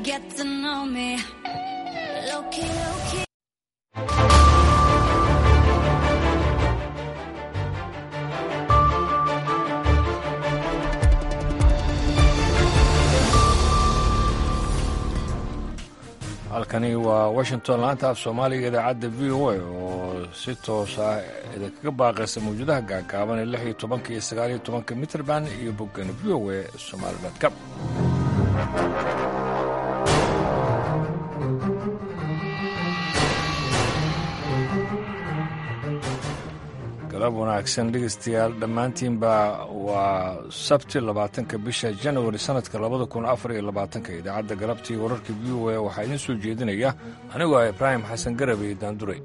get to know me. Low key, low key. halkani waa washington laanta af soomaaliga idaacadda v o a oo si toos ah idinkaga baaqaysa mawjadaha gaagaaban ee lix iyo tobanka iyo sagaal iyo tobanka mitrband iyo boggan v o a somaali com galab wanaagsan dhegeystayaal dhammaantiinba waa sabti labaatanka bisha janawari sanadka labada kun afar iyo labaatanka idaacadda galabtii wararka v o a waxaa idiin soo jeedinaya anigoo ah ibraahim xasan garabey daanduray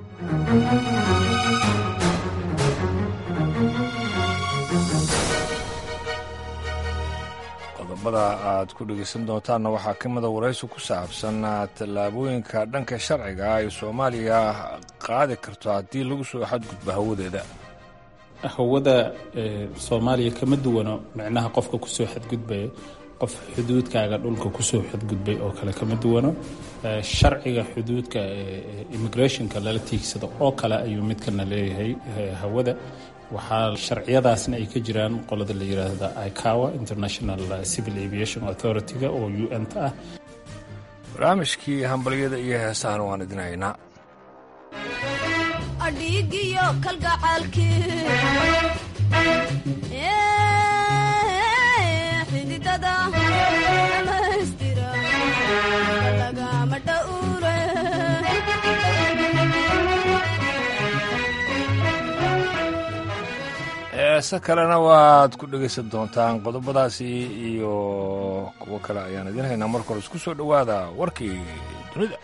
qodobada aad ku dhegeysan doontaanna waxaa ka mida waraysi ku saabsan tallaabooyinka dhanka sharciga ay soomaaliya qaadi karto haddii lagu soo xadgudbo hawadeeda hawada soomaaliya kama duwano micnaha qofka kusoo xadgudbaya qof xuduudkaaga dhulka kusoo xadgudbay oo kale kama duwano sharciga xuduudka immigrationka lala tiigsado oo kale ayuu midkana leeyahay hawada waxaa sharciyadaasna ay ka jiraan qolada la yiraahda icawa international civil aviation authority-ga oo u n ta ah barnaamijkii hambalyada iyo heesahan waan idin haynaa adhiigiyo kalgacaalkii xididada dhamaystira lagama dhowre heese kalena waad ku dhegaysan doontaan qodobadaasi iyo kuwo kale ayaan idiin haynaa marka hore isku soo dhowaada warkii dunida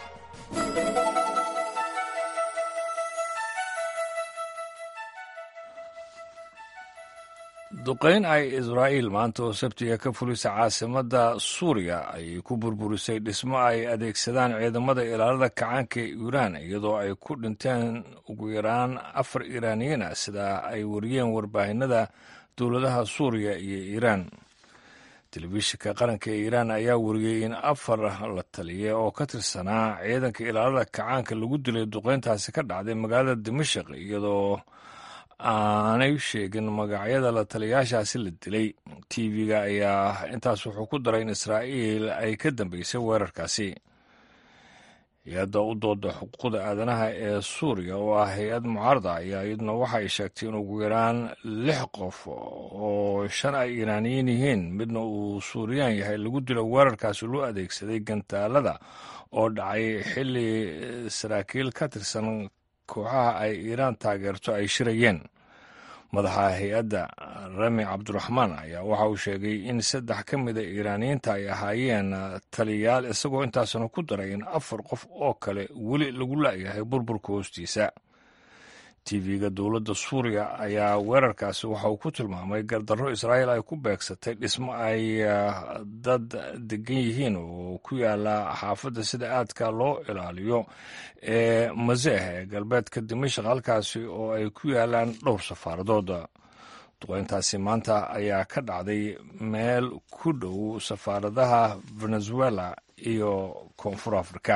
duqayn ay israa'iil maanta oo sabtiga ka fulisay caasimadda suuriya ayay ku burburisay dhismo ay adeegsadaan ciidamada ilaalada kacaanka ee iiraan iyadoo ay ku dhinteen ugu yaraan afar iiraaniyiin ah sida ay wariyeen warbaahinada dowladaha suuriya iyo iiraan telefishinka qaranka ee iiraan ayaa wariyey in afar la taliya oo ka tirsanaa ciidanka ilaalada kacaanka lagu dilay duqayntaasi ka dhacday magaalada dimashik iyadoo aanay sheegin magacyada la taliyayaashaasi la dilay tv-ga ayaa intaas wuxuu ku daray in israa'iil ay ka dambeysay weerarkaasi hay-adda u dooda xuquuqda aadanaha ee suuriya oo ah hay-ad mucaarada ayaa iyaduna waxa ay sheegtay in ugu yaraan lix qof oo shan ay iiraaniyiin yihiin midna uu suuriyaan yahay lagu dilo weerarkaasi loo adeegsaday gantaalada oo dhacay xilli saraakiil ka tirsan kooxaha ay iiraan taageerto ay shirayeen madaxa hay-adda rami cabduraxmaan ayaa waxa uu sheegay in saddex ka mida iiraaniyiinta ay ahaayeen taliyayaal isagoo intaasna ku daray in afar qof oo kale weli lagu la'yahay burburka hoostiisa tv-ga dowladda suuriya ayaa weerarkaasi waxa uu ku tilmaamay gardarro israa'iil ay ku beegsatay dhismo ay dad degan yihiin oo ku yaala xaafadda sida aadka loo ilaaliyo ee maseeh ee galbeedka dimashik halkaasi oo ay ku yaalaan dhowr safaaradood duqeyntaasi maanta ayaa ka dhacday meel ku dhow safaaradaha venezuela iyo koonfur afrika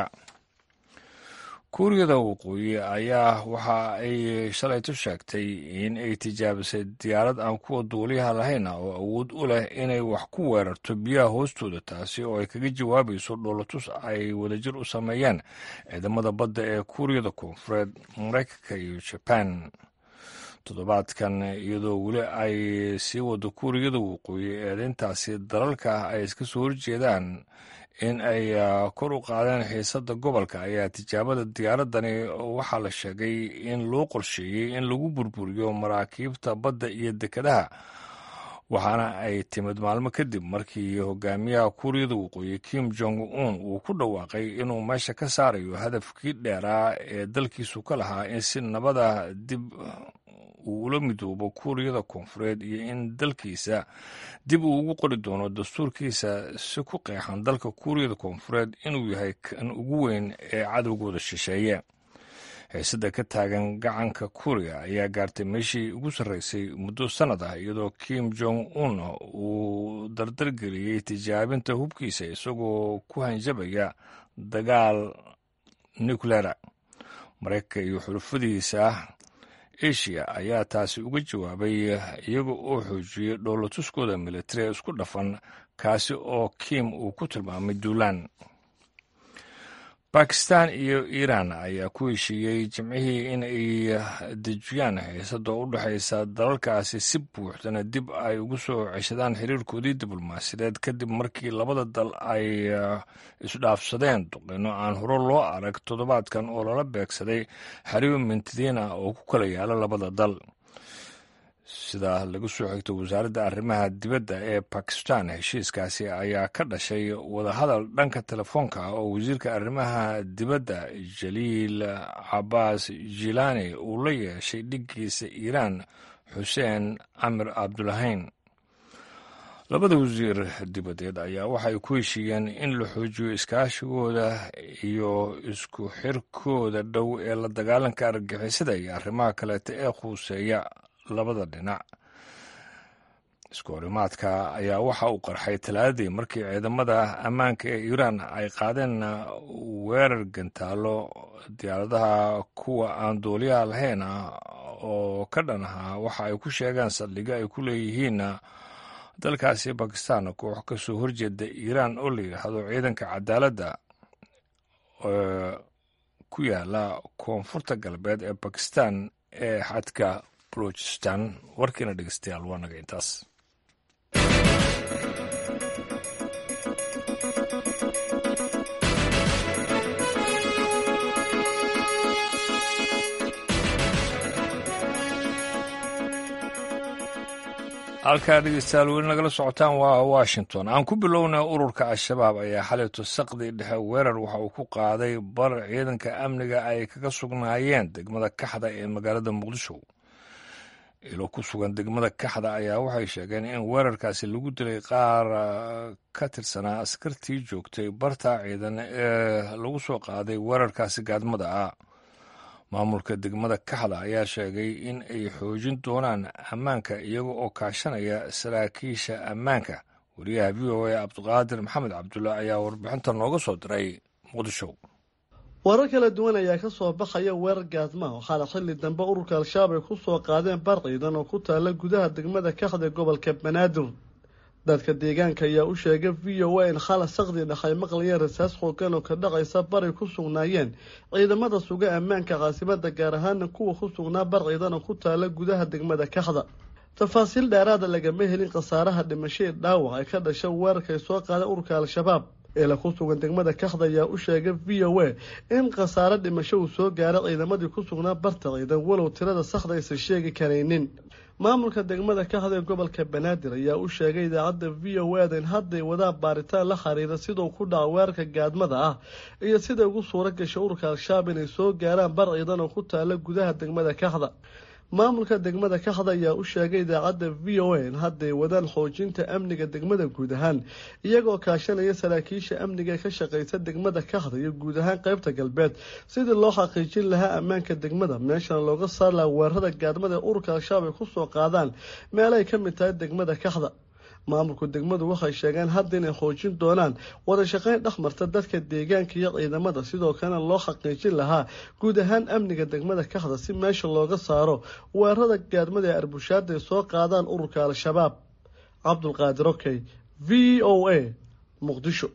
kuuriyada waqooyi ayaa waxa ay shalayto sheegtay in ay tijaabisay diyaarad aan kuwa duuliyaha lahayn oo awood u leh inay wax ku weerarto biyaha hoostooda taasi oo ay kaga jawaabayso dhoolatus ay wadajir u sameeyeen ciidamada badda ee kuuriyada koonfureed maraykanka iyo jabaan toddobaadkan iyadoo weli ay sii wado kuuriyada waqooyi eedayntaasi dalalka ay iska soo horjeedaan in ay kor u qaadeen xiisadda gobolka ayaa tijaabada diyaaradani waxaa la sheegay in loo qorsheeyey in lagu burburiyo maraakiibta badda iyo dekedaha waxaana ay timid maalmo kadib markii hogaamiyaha kuuriyada waqooyi kim jong un uu ku dhawaaqay inuu meesha ka saarayo hadafkii dheeraa ee dalkiisu ka lahaa in si nabada dib uu ula midoobo kuuriyada koonfureed iyo in dalkiisa dib uu ugu qori doono dastuurkiisa si ku qeexan dalka kuuriyada koonfureed inuu yahay kan ugu weyn ee cadowgooda shisheeye xiisada ka taagan gacanka kuuriya ayaa gaartay meeshii ugu sarreysay muddo sannad ah iyadoo kim jong un uu dardargeliyey tijaabinta hubkiisa isagoo ku hanjabaya dagaal nucleera maraykanka iyo xulufadiisa asia ayaa taasi uga jawaabay iyaga oo xoojiyey dhoolatuskooda militari isku dhafan kaasi oo kim uu ku tilmaamay duulaan bakistan iyo iiraan ayaa ku heshiiyey jimcihii in ay dejiyaan xiisada u dhexaysa dalalkaasi si buuxdana dib ay ugu soo ceshadaan xiriirkoodii diblomaasiyadeed kadib markii labada dal ay isdhaafsadeen duqeyno aan hore loo arag toddobaadkan oo lala beegsaday xariib mintidiin ah oo ku kala yaala labada dal sida lagu soo xigto wasaaradda arrimaha dibadda ee bakistan heshiiskaasi ayaa ka dhashay wadahadal dhanka telefoonka ah oo wasiirka arrimaha dibadda jaliil cabaas jilaani uu la yeeshay dhiggiisa iiraan xuseen camir cabdulahayn labada wasiir dibadeed ayaa waxay ku heshiiyeen in la xoojiyo iskaashigooda iyo isku xirkooda dhow ee la dagaalanka argagixisada iyo arrimaha kaleeta ee khuuseeya labada dhinac isku horimaadka ayaa waxa uu qarxay talaadadii markii ciidamada ammaanka ee iiraan ay qaadeen weerar gantaalo diyaaradaha kuwa aan duuliyaha lahayn ah oo ka dhan ahaa waxa ay ku sheegeen saldhigo ay ku leeyihiin dalkaasi bakistan koox ka soo horjeeda iiraan oo la yidhaahdo ciidanka cadaaladda ku yaala koonfurta galbeed ee bakistan ee xadka balochistan warkiina dhegeystayaal waa naga intaas halkaa dhegeystayaal weli nagala socotaan waa washington aan ku bilowna ururka al-shabaab ayaa xalayto saqdi dhexe weerar waxa uu ku qaaday bar ciidanka amniga ay kaga sugnaayeen degmada kaxda ee magaalada muqdisho ilo ku sugan degmada kaxda ayaa waxay sheegeen in weerarkaasi lagu dilay qaar ka tirsanaa askartii joogtay barta ciidan ee lagu soo qaaday weerarkaasi gaadmada ah maamulka degmada kaxda ayaa sheegay in ay xoojin doonaan ammaanka iyaga oo kaashanaya saraakiisha ammaanka wariyaha v o a cabdiqaadir maxamed cabdulla ayaa warbixinta nooga soo diray muqdisho warar kala duwan ayaa ka soo baxaya weerar gaadmaha waxaana xilli dambe ururka al-shabaab ay ku soo qaadeen bar ciidan oo ku taalla gudaha degmada kaxda gobolka banaadir dadka deegaanka ayaa u sheegay v o a in khala saqdi dhex ay maqlayeen rasaas xoogan oo ka dhacaysa baray ku sugnaayeen ciidamada suga ammaanka caasimada gaar ahaana kuwa ku sugnaa bar ciidan oo ku taalla gudaha degmada kaxda tafaasiil dheeraada lagama helin khasaaraha dhimasho ee dhaawac ay ka dhasha weerarkay soo qaadeen ururka al-shabaab eela ku sugan degmada kaxda ayaa u sheegay v o a in khasaare dhimasho uu soo gaaray ciidamadii ku sugnaa barta ciidan walow tirada saxda aysan sheegi karaynin maamulka degmada kaxda ee gobolka banaadir ayaa u sheegay idaacadda v o a da in hadday wadaan baaritaan la xiriira siduu ku dhaca weerarka gaadmada ah iyo siday ugu suura gashay ururka al-shabaab inay soo gaaraan bar ciidan oo ku taala gudaha degmada kaxda maamulka degmada kaxda ayaa u sheegay idaacadda v o a in hadday wadaan xoojinta amniga degmada guud ahaan iyagoo kaashanaya saraakiisha amniga ee ka shaqeysa degmada kaxda iyo guud ahaan qeybta galbeed sidii loo xaqiijin lahaa ammaanka degmada meeshana looga saar laha weerarada gaadmada ee ururka al-shabaab ay ku soo qaadaan meelay ka mid tahay degmada kaxda maamulku degmadu waxay sheegeen hadda inay xoojin doonaan wada shaqeyn dhexmarta dadka deegaanka iyo ciidamada sidoo kalena loo xaqiijin lahaa guud ahaan amniga degmada kaxda si meesha looga saaro weerarada gaadmada ee arbushaada ay soo qaadaan ururka al-shabaab cabdulqaadir okey v o a muqdisho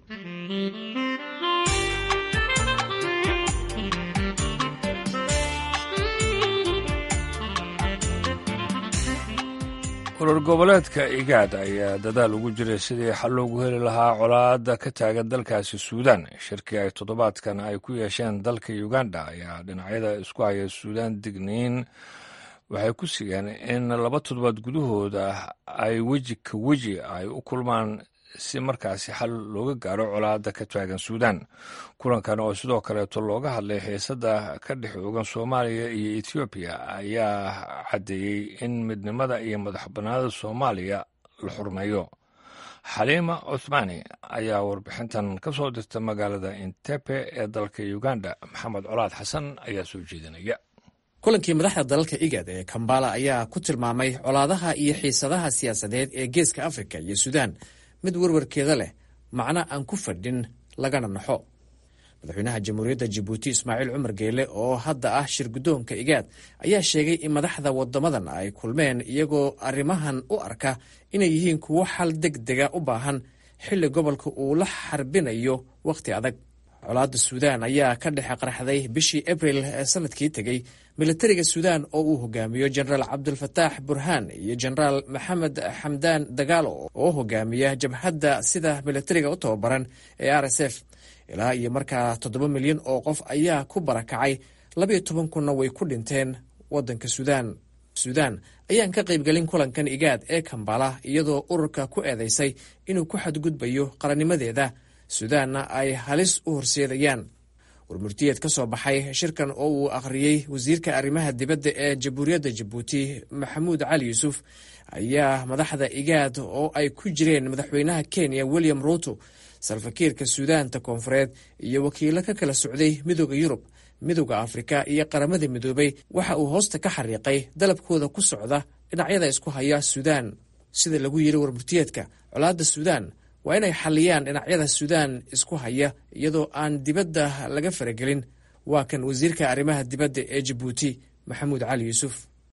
urur goboleedka igaad ayaa dadaal ugu jiray sidii xal loogu heli lahaa colaadda ka taagan dalkaasi suudaan shirkii ay toddobaadkan ay ku yeesheen dalka uganda ayaa dhinacyada isku haya suudaan digniin waxay ku sigeen in laba toddobaad gudahooda ay weji ka weji ay u kulmaan si markaasi xal looga gaaro colaadda ka taagan suudaan kulankan oo sidoo kaleeto looga hadlay xiisadda ka dhex oogan soomaaliya iyo etoobiya ayaa caddeeyey in midnimada iyo madax bannaanida soomaaliya la xurmeeyo xaliima cuthmaani ayaa warbixintan ka soo dirta magaalada intepe ee dalka uganda maxamed colaad xasan ayaa soo jeedinaya kulankii madaxda dalalka igad ee kambala ayaa ku tilmaamay colaadaha iyo xiisadaha siyaasadeed ee geeska afrika iyo suudaan mid werwarkeeda leh macno aan ku fadhin lagana naxo madaxweynaha jamhuuriyadda jabuuti ismaaciil cumar geele oo hadda ah shir guddoonka igaad ayaa sheegay in madaxda waddamadan ay kulmeen iyagoo arrimahan u arka inay yihiin kuwo xal deg dega u baahan xilli gobolka uu la xarbinayo wakhti adag colaadda suudaan ayaa ka dhex qarxday bishii abril ee sanadkii tegey militariga suudaan oo uu hogaamiyo jenaraal cabdulfataax burhaan iyo jenaraal maxamed xamdaan dagaalo oo hogaamiya jabhadda sida militariga u tababaran ee r s f ilaa iyo markaa toddoba milyan oo qof ayaa ku barakacay labayo toban kunna way ku dhinteen waddanka suudaan suudaan ayaan ka qaybgelin kulankan igaad ee kambala iyadoo ururka ku eedeysay inuu ku xadgudbayo qarannimadeeda suudaanna ay halis u horseedayaan warmurtiyeed ka soo baxay shirkan oo uu akhriyey wasiirka arrimaha dibadda ee jamhuuriyadda jabuuti maxamuud cali yuusuf ayaa madaxda igaad oo ay ku jireen madaxweynaha kenya william ruuto salfakiirka suudaanta koonfureed iyo wakiilo ka kala socday midooda yurub midooda afrika iyo qaramada midoobay waxa uu hoosta ka xariiqay dalabkooda ku socda dhinacyada isku haya suudaan sida lagu yiri warmurtiyeedka colaadda suudaan waa inay xalliyaan dhinacyada suudaan isku haya iyadoo aan dibadda laga faragelin waa kan wasiirka arrimaha dibadda ee jabuuti maxamuud cali yuusuf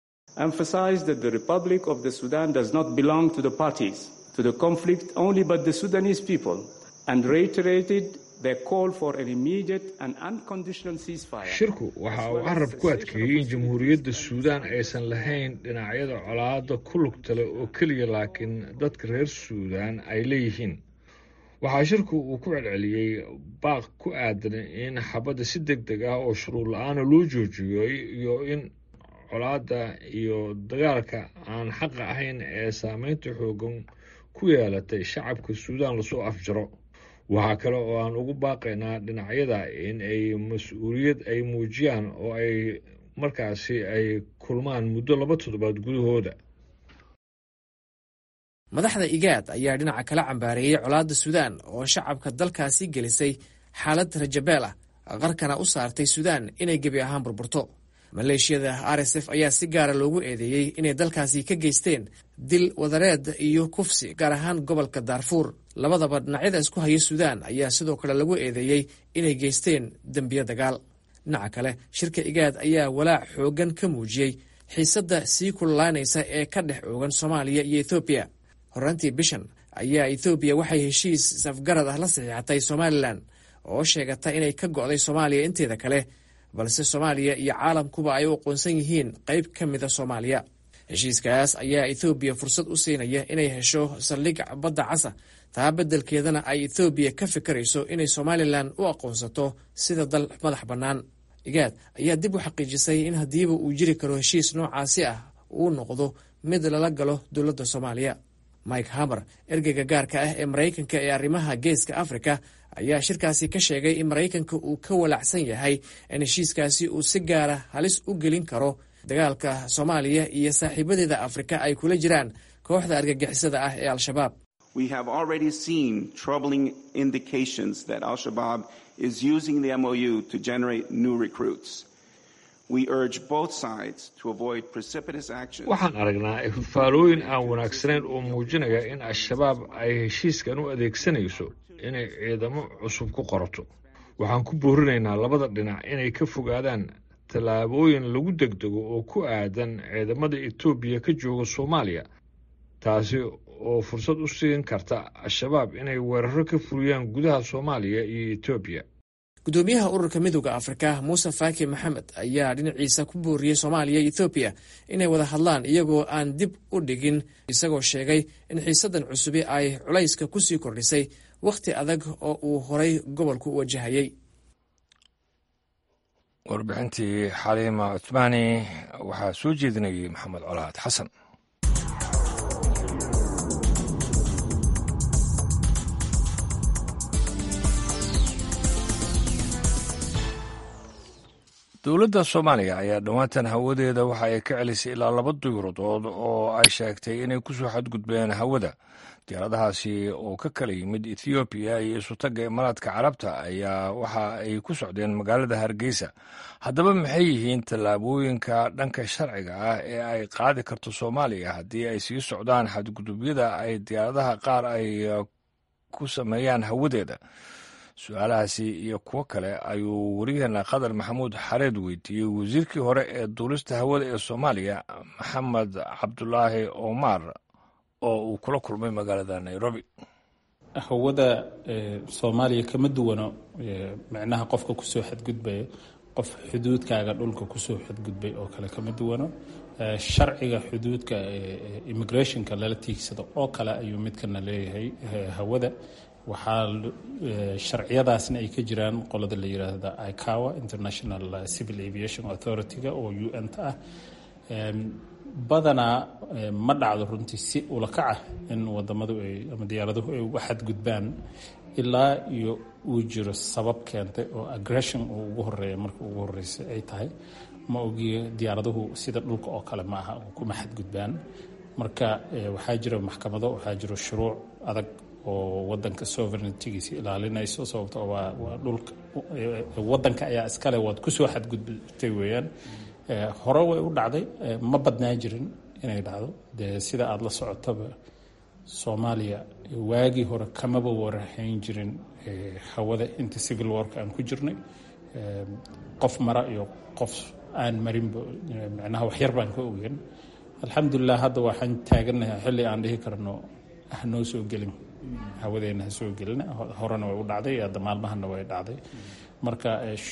shirku waxa uu carab ku adkeeyey in jamhuuriyadda suudaan aysan lahayn dhinacyada colaadda ku lugtale oo keliya laakiin dadka reer suudaan ay leeyihiin waxaa shirku uu ku celceliyey baaq ku aadan in xabadda si deg deg ah oo shuruud la-aana loo joojiyo iyo in colaadda iyo dagaalka aan xaqa ahayn ee saameynta xoogan ku yeelatay shacabka suudaan lasoo afjaro waxaa kale oo aan ugu baaqaynaa dhinacyada in ay mas-uuliyad ay muujiyaan oo ay markaasi ay kulmaan muddo laba toddobaad gudahooda madaxda igaad ayaa dhinaca kala cambaareeyey colaadda suudaan oo shacabka dalkaasi gelisay xaalad rajabeel ah qarkana u saartay suudaan inay gebi ahaan burburto maleeshiyada r s f ayaa si gaara loogu eedeeyey inay dalkaasi ka geysteen dil wadareed iyo kufsi gaar ahaan gobolka daarfuur labadaba dhinacyada isku haya suudaan ayaa sidoo kale lagu eedeeyey inay geysteen dembiyo dagaal dhinaca kale shirka igaad ayaa walaac xooggan ka muujiyey xiisadda sii kululaanaysa ee ka dhex oogan soomaaliya iyo ethoobiya horraantii bishan ayaa ethoobiya waxay heshiis safgarad ah la saxiixatay somalilan oo sheegata inay ka go'day soomaaliya inteeda kale balse soomaaliya iyo caalamkuba ay u aqoonsan yihiin qayb ka mida soomaaliya heshiiskaas ayaa ethoobiya fursad u siinaya inay hesho saldhig badda casa taa beddelkeedana ay ethoobiya ka fikirayso inay somalilan u aqoonsato sida dal madax bannaan igaad ayaa dib u xaqiijisay in haddiiba uu jiri karo heshiis noocaasi ah uu noqdo mid lala galo dowladda soomaaliya mike hamer ergeyga gaarka ah ee maraykanka ee arrimaha geeska afrika ayaa shirkaasi ka sheegay in maraykanka uu ka walacsan yahay in heshiiskaasi uu si gaara halis u gelin karo dagaalka soomaaliya iyo saaxiibadeeda afrika ay kula jiraan kooxda argagixisada ah ee al-shabaab waxaan aragnaa ifafaalooyin aan wanaagsanayn oo muujinaya in al-shabaab ay heshiiskan u adeegsanayso inay ciidamo cusub ku qorato waxaan ku boorinaynaa labada dhinac inay ka fogaadaan tallaabooyin lagu degdego oo ku aadan ciidamada etoobiya ka jooga soomaaliya taasi oo fursad u siin karta al-shabaab inay weeraro ka fuliyaan gudaha soomaaliya iyo etoobiya gudoomiyaha ururka midooda afrika muuse faaki maxamed ayaa dhinaciisa ku booriyey soomaaliya iyo ethoobiya inay wada hadlaan iyagoo aan dib u dhigin isagoo sheegay in xiisadan cusubi ay culayska kusii kordhisay wakhti adag oo uu horay gobolku u wajahayey warbixintii xaliima cuthmaani waxaa soo jeedinayay maxamed colaad xasan dowladda soomaaliya ayaa dhowaantan hawadeeda waxa ay ka celisay ilaa laba duyuradood oo ay sheegtay inay ku soo xadgudbeen hawada diyaaradahaasi oo ka kala yimid ethoobiya iyo isutagga imaaraadka carabta ayaa waxa ay ku socdeen magaalada hargeysa haddaba maxay yihiin tallaabooyinka dhanka sharciga ah ee ay qaadi karto soomaaliya haddii ay sii socdaan xadgudubyada ay diyaaradaha qaar ay ku sameeyaan hawadeeda su-aalahaasi iyo kuwo kale ayuu wariyaheena qadar maxamuud xareed weydiiyey wasiirkii hore ee duulista hawada ee soomaaliya maxamed cabdulaahi omar oo uu kula kulmay magaalada nairobi hawada soomaaliya kama duwano micnaha qofka kusoo xadgudbaya qof xuduudkaaga dhulka kusoo xadgudbay oo kale kama duwano sharciga xuduudka immigrationka lala tiigsado oo kale ayuu midkana leeyahay hawada waxaa sharciyadaasna ay ka jiraan qolada la yiraahda icawa international civil aviation authority-ga oo u n ta ah badanaa ma dhacdo runtii si ulakaca in wadamadu ay ama diyaaraduhu ay uga xadgudbaan ilaa iyo uu jiro sabab keentay oo aggression uu ugu horeeya marka ugu horeysay ay tahay ma ogiyo diyaaraduhu sida dhulka oo kale ma aha kuma xadgudbaan marka waxaa jira maxkamado waxaa jiro shuruuc adag oo wadanka sovereigntigiisa ilaalinayso sababto waa waa dhulka wadanka ayaa iskale waad kusoo xadgudbtay weeyaan hore way u dhacday ma badnaa jirin inay dhacdo dee sida aada la socotaba soomaaliya waagii hore kamaba warahayn jirin hawada inta civil work aan ku jirnay qof mara iyo qof aan marinba micnaha waxyar baan ka ogeyn alxamdulilah hadda waxaan taaganahay xilli aan dhihi karno hanoo soo gelin hawadeena ha soo gelin horena way u dhacday hadda maalmahana way dhacday marka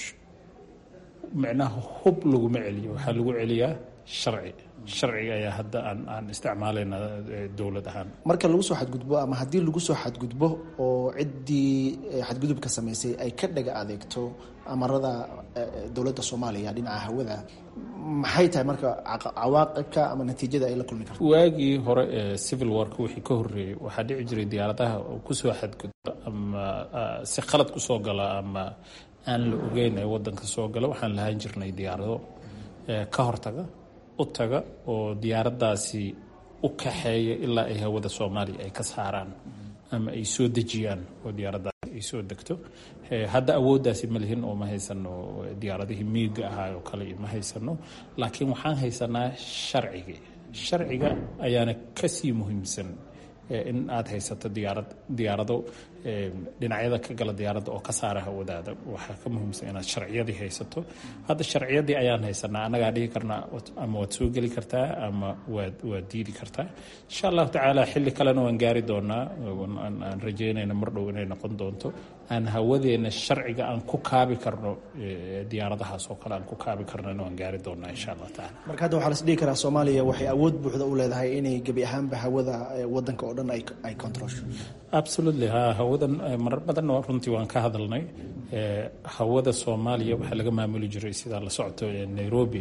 micnaha hub laguma celiyo waxaa lagu celiyaa sharci sharciga ayaa hadda aan aan isticmaalayna dowlad ahaan marka lagu soo xadgudbo ama haddii lagu soo xadgudbo oo ciddii xadgudubka samaysay ay ka dhaga adeegto amarada dowladda soomaaliya dhinaca hawada maxay tahay marka cawaaqibka ama natiijada ay la kulmi karto waagii hore ee civil wark wixii ka horreeyey waxaa dhici jiray diyaaradaha kusoo xadgudba ama si khalad kusoo gala ama aan la ogeyn ee wadanka soo gala waxaan lahaan jirnay diyaarado ka hortaga u taga oo diyaaradaasi u kaxeeya ilaa ay hawada soomaaliya ay ka saaraan ama ay soo dejiyaan oo diyaaradaasi ay soo degto hadda awooddaasi ma lihin oo ma haysano diyaaradihii miiga ahaa oo kale ma haysano laakiin waxaan haysanaa sharcigii sharciga ayaana kasii muhiimsan in aada haysato diyaarad diyaarado dhinacyada ka gala diyaaradda oo ka saara hawadaada waxaa ka muhiimsan inaad sharciyadii haysato hadda sharciyadii ayaan haysanaa annagaa dhihi karnaa ama waad soo geli kartaa ama waad waad diidi kartaa insha allahu tacaala xilli kalena waan gaari doonaa aan rajeynayna mar dhow inay noqon doonto aan hawadeena sharciga aan ku kaabi karno diyaaradahaas oo kale aan ku kaabi karnona waan gaari doonaa insha allah tacaala marka hadda waxaa las dhihi karaa soomaaliya waxay awood buuxda u leedahay inay gebi ahaanba hawada wadanka oo dhan ay controlsho absolutely ha hawadan marar badanna runtii waan ka hadalnay hawada soomaaliya waxaa laga maamuli jiray sidaa la socoto nairobi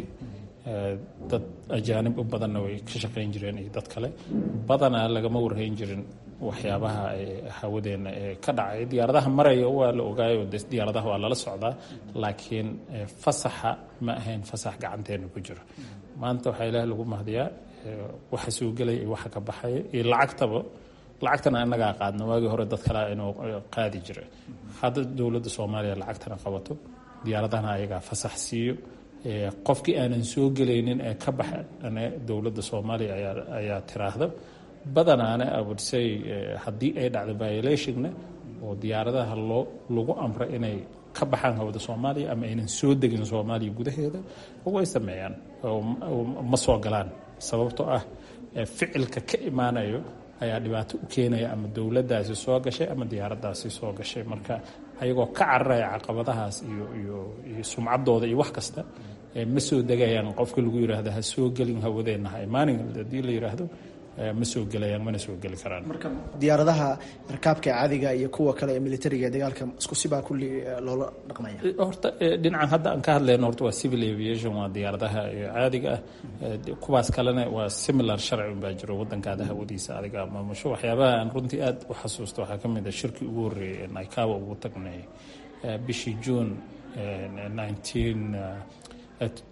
dad ajaanib u badanna way ka shaqayn jireen iyo dad kale badanaa lagama warhayn jirin waxyaabaha hawadeena ee ka dhacay diyaaradaha maraya waa la ogaayo diyaaradaha waa lala socdaa laakiin fasaxa ma ahayn fasax gacanteena ku jiro maanta waxaa ilaah lagu mahdiyaa waxa soo gelaya iyo waxa ka baxaya iyo lacagtaba lacagtana inagaa qaadna waagii hore dad kalea inuu qaadi jira hadda dowladda soomaaliya lacagtana qabato diyaaradahana ayagaa fasax siiyo qofkii aanan soo gelaynin ee ka baxane dowladda soomaaliya ayaa tiraahda badanaana abudsay haddii ay dhacdo violationna oo diyaaradaha loo lagu amra inay ka baxaan hawada soomaaliya ama aynan soo degin soomaaliya gudaheeda way sameeyaan ma soo galaan sababtoo ah ficilka ka imaanayo ayaa dhibaato u keenaya ama dowladdaasi soo gashay ama diyaaraddaasi soo gashay marka ayagoo ka cararaya caqabadahaas iyo iyo iyo sumcaddooda iyo wax kasta ma soo degayaan qofka lagu yiraahdo ha soo gelin hawadeenna ha imaanin haddii la yiraahdo ma soo gelayaan mana soo geli karaan marka diyaaradaha rakaabka caadiga iyo kuwa kale ee militariga ee dagaalka isku sibaa kulli loola dhaqmaya horta dhinacan hadda aan ka hadlayno horta waa civil aviation waa diyaaradaha caadiga ah kuwaas kalena waa similar sharci unbaa jiro wadankaada hawadiisa adiga maamusho waxyaabaha aan runtii aad u xasuusto waxaa ka mid a shirkii ugu horreeyay naikawa ugu tagnay bishii june nineteen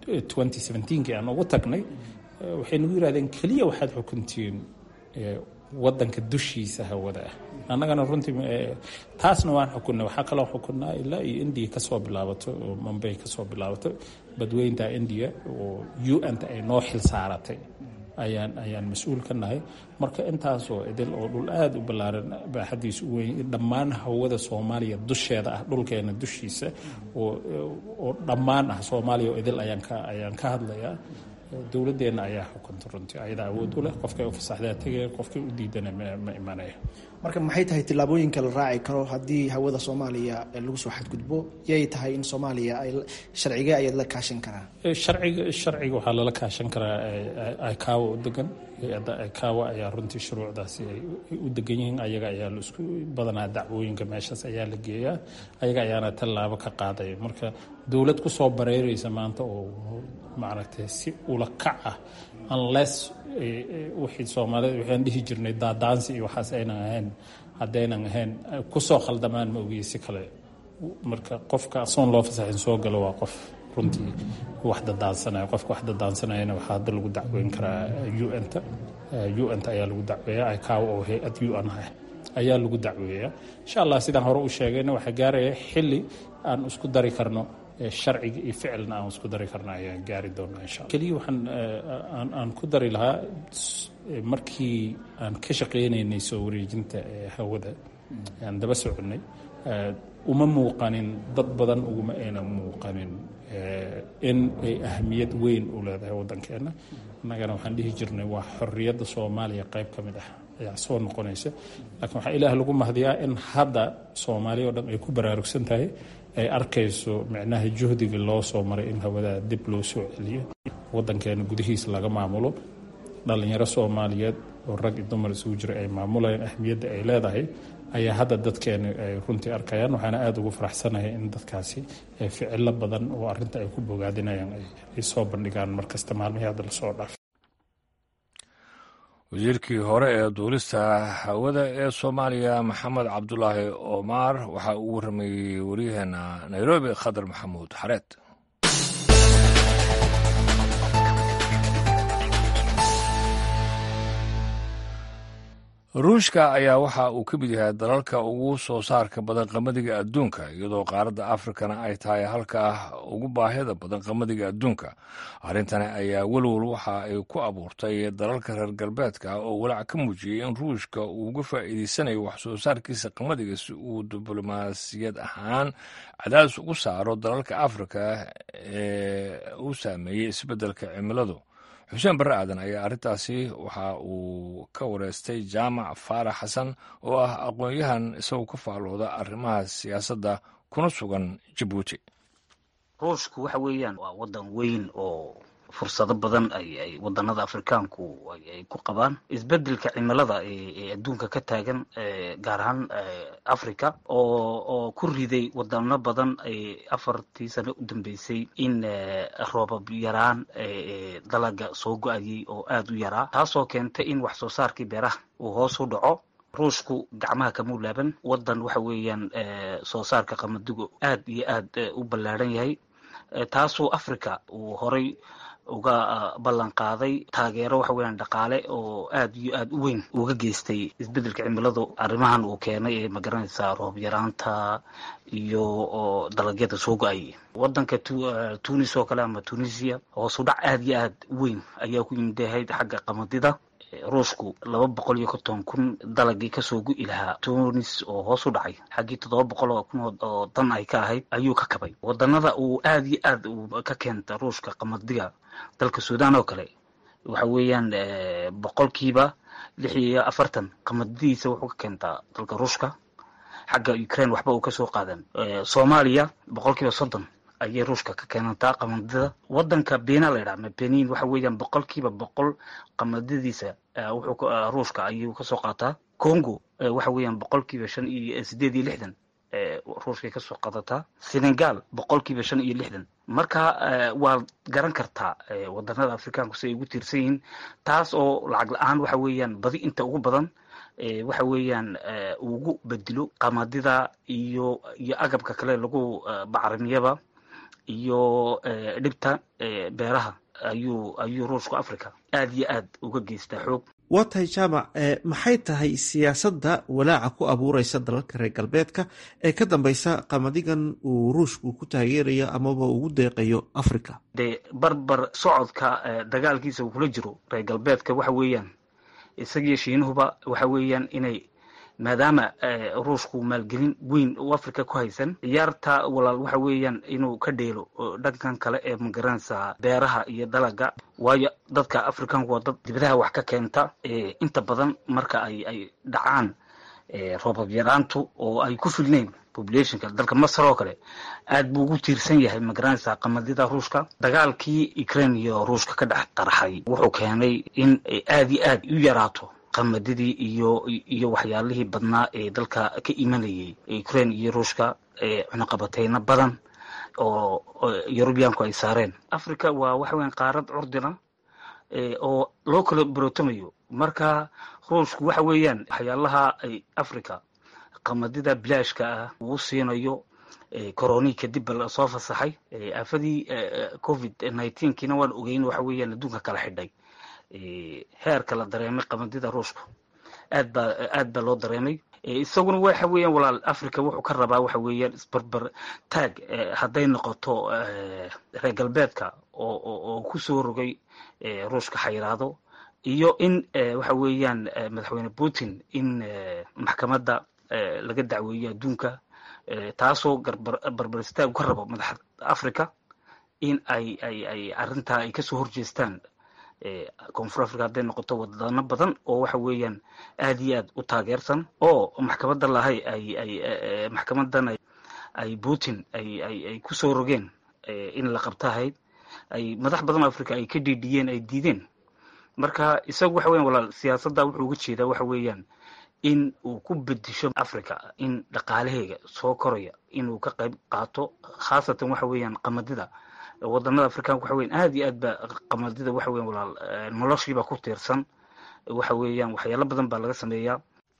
kii aan ugu tagnay waxay nagu yirahdeen keliya waxaad xukuntiin wadanka dushiisa hawada ah annagana runtii taasna waan xukunay waxaa kaloo xukunaa ilaa iyo indiya kasoo bilaabato oo mambay kasoo bilaabato badweynta indiya oo u n ta ay noo xil saaratay ayaan ayaan mas-uul ka nahay marka intaasoo idil oo dhul aada u ballaaran baaxadiisu u weyn dhammaan hawada soomaaliya dusheeda ah dhulkeena dushiisa oo oo dhammaan ah soomaaliya oo idil ayaan ka ayaan ka hadlayaa dowladdeena ayaa xukunta runtii ayadaa awood u leh qofkay u fasaxdaa tegaya qofkay u diidana ma imanaya marka maxay tahay tillaabooyinka la raaci karo haddii hawada soomaaliya lagu soo xadgudbo yay tahay in soomaaliya ay sharcigee ayaad la kaashan karaa sharciga sharciga waxaa lala kaashan karaa icaawa u degan hay-adda icaawa ayaa runtii shuruucdaasi ay u degan yihiin ayaga ayaa laisku badanaa dacwooyinka meeshaas ayaa la geeyaa ayaga ayaana tallaabo ka qaadaya marka dowlad kusoo bareereysa maanta oo maaragtay si ula kac ah unless wixii soomaalida waxaan dhihi jirnay daadaansi iyo waxaas aynan ahayn haddaynan ahayn kusoo khaldamaan ma ogiye si kale marka qofka asoon loo fasaxin soo galo waa qof runtii wax dadaansanaya qofka wax dadaansanayana waxaa hadda lagu dacweyn karaa un-ta un-ta ayaa lagu dacweeya icaawa oo hay-ad un ah ayaa lagu dacweeya insha allah sidaan hore u sheegayna waxaa gaaraya xili aan isku dari karno sharciga iyo ficilna aan isku dari karna ayaan gaari doonaa insha alla keliya waxaan aan ku dari lahaa markii aan ka shaqaynaynay soo wareejinta hawada aan daba soconay uma muuqanin dad badan uguma ayna muuqanin in ay ahamiyad weyn u leedahay waddankeenna innagana waxaan dhihi jirnay waa xorriyadda soomaaliya qayb ka mid ah ayaa soo noqonaysa laakiin waxaa ilaah lagu mahdiyaa in hadda soomaaliya oo dhan ay ku baraarugsan tahay ay arkayso micnaha juhdiga loo soo maray in hawadaa dib loo soo celiyo waddankeena gudihiisa laga maamulo dhallinyaro soomaaliyeed oo rag iyo dumar isugu jira ay maamulayaan ahmiyadda ay leedahay ayaa hadda dadkeena ay runtii arkayaan waxaana aada ugu faraxsanahay in dadkaasi ficilo badan oo arrinta ay ku bogaadinayaan ay soo bandhigaan markasta maalmihii hadda lasoo dhaafay wasiirkii hore ee duulista hawada ee soomaaliya maxamed cabdulaahi omar waxaa uu warramayey waryaheena nairobi khadar maxamuud xareed ruushka ayaa waxa uu ka mid yahay dalalka ugu soo saarka badan qamadiga adduunka iyadoo qaaradda afrikana ay tahay halka ugu baahida badan qamadiga adduunka arrintani ayaa welwel waxa ay ku abuurtay dalalka reer galbeedka oo walaac ka muujiyey in ruushka uu uga faa'iideysanayo wax soo saarkiisa qamadiga si uu diblomaasiyad ahaan cadaadis ugu saaro dalalka afrika ee uu saameeyey isbeddelka cimiladu xuseen barre aadan ayaa arrintaasi waxa uu ka wareystay jaamac faarax xasan oo ah aqoon-yahan isagoo ka faallooda arrimaha siyaasadda kuna sugan jabuuti ruushku waxa weeyaan waa waddan weyn oo fursado badan ay ay wadanada afrikaanku ay ku qabaan isbedelka cimilada ee adduunka ka taagan gaar ahaan africa oo oo ku riday wadano badan afartii sano u dambeysay in roobab yaraan dalaga soo go-ayay oo aada u yaraa taasoo keentay in wax soo saarkii beeraha uu hoos u dhaco ruushku gacmaha kama laaban wadan waxa weeyaan soo saarka qamadigu aad iyo aad u ballaadhan yahay taasoo africa uu horay uga ballan qaaday taageero waxa weeyaan dhaqaale oo aad iyo aad u weyn uga geystay isbedelka cimiladu arrimahan uu keenay ee magaranaysaa roob yaraanta iyo dalagyada soo go-ay wadanka tunis oo kale ama tunisia hoosu dhac aad iyo aad u weyn ayaa ku yimidahayd xagga qamadida ruushku laba boqol iyo konton kun dalagii kasoo gu-i lahaa tunis oo hoos u dhacay xaggii toddoba boqol oo kun oo dan ay ka ahayd ayuu ka kabay wadanada uu aada iyo aad ka keenta ruushka qamadiga dalka sudan oo kale waxa weeyaan boqolkiiba lix iyo afartan qamadidiisa wuxuu ka keentaa dalka ruushka xagga ukraine waxba uu kasoo qaadan soomaaliya boqolkiiba soddon ayay ruushka ka keenantaa qamadida wadanka bena la ydhaha benin waxa weeyaan boqolkiiba boqol qamadadiisa wuxuu ruushka ayuu kasoo qaataa congo waxa weeyaan boqolkiiba shan iyo sideed iyo lixdan ruushkay kasoo qaadataa senegal boqolkiiba shan iyo lixdan marka waad garan kartaa wadanada afrikaanku si ay ugu tiirsan yihiin taas oo lacag la-aan waxa weeyaan badi inta ugu badan waxa weeyaan ugu bedelo qamadida iyo iyo agabka kale lagu bacrimiyaba iyo dhibta beeraha ayuu ayuu ruushku africa aada iyo aad uga geystaa xoog waa tahay jaamac maxay tahay siyaasadda walaaca ku abuureysa dalalka reer galbeedka ee ka dambeysa qamadigan uu ruushku ku taageerayo amaba ugu deeqayo africa dee barbar socodka dagaalkiisa uu kula jiro reer galbeedka waxa weeyaan isagiyo shiinuhuba waxa weeyaan inay maadaama ruushku maalgelin weyn uu africa ku haysan ciyaarta walaal waxa weeyaan inuu ka dheelo dhankan kale ee magaranaysa beeraha iyo dalaga waayo dadka africanku waa dad dibadaha wax ka keenta inta badan marka ay ay dhacaan roobab yaraantu oo ay ku filneyn populationka dalka masar oo kale aad buu ugu tiirsan yahay magaranaysa qamadida ruushka dagaalkii ukraine iyo ruushka ka dhex qarxay wuxuu keenay in aad iyo aad u yaraato qamadidii iyo iyo waxyaalihii badnaa ee dalka ka imanayay ukraine iyo ruushka cunaqabateyno badan oo yurubiyaanku ay saareen africa waa waxa weyan qaarad curdina oo loo kala barootomayo marka ruushku waxa weeyaan waxyaalaha ay africa qamadida bilaashka ah uu siinayo coroni kadib ba lasoo fasaxay aafadii covid nineteenkiina waan ogeyn waxa weeyaan adduunka kala xidhay heerka la dareemay qamadida ruushka aad baa aad baa loo dareemay isaguna waxa weeyaan walaal africa wuxuu ka rabaa waxa weeyaan isbarbar taag hadday noqoto reer galbeedka oo oo kusoo rogay ruushka xayiraado iyo in waxa weeyaan madaxweyne putin in maxkamadda laga dacweeyo adduunka taasoo barbar istaag ka rabo madaxa africa in ay ay ay arrintaa ay kasoo horjeestaan koonfur africa hadday noqoto wadano badan oo waxa weeyaan aad iyo aad u taageersan oo maxkamadda lahay ay ay maxkamadan ay putin ay ay ay kusoo rogeen in la qabtahayd ay madax badan oo africa ay ka dhiidhiyeen ay diideen marka isagu waxa weyan walaal siyaasadda wuxuu uga jeedaa waxa weeyaan in uu ku bedisho africa in dhaqaalaheega soo koraya inuu ka qayb qaato khaasatan waxa weeyaan qamadida wadanada africanka waxa weyan aad iyo aad ba qamadida waxa weyan walaal noloshiiba ku tiirsan waxa weeyaan waxyaalo badan baa laga sameeyaa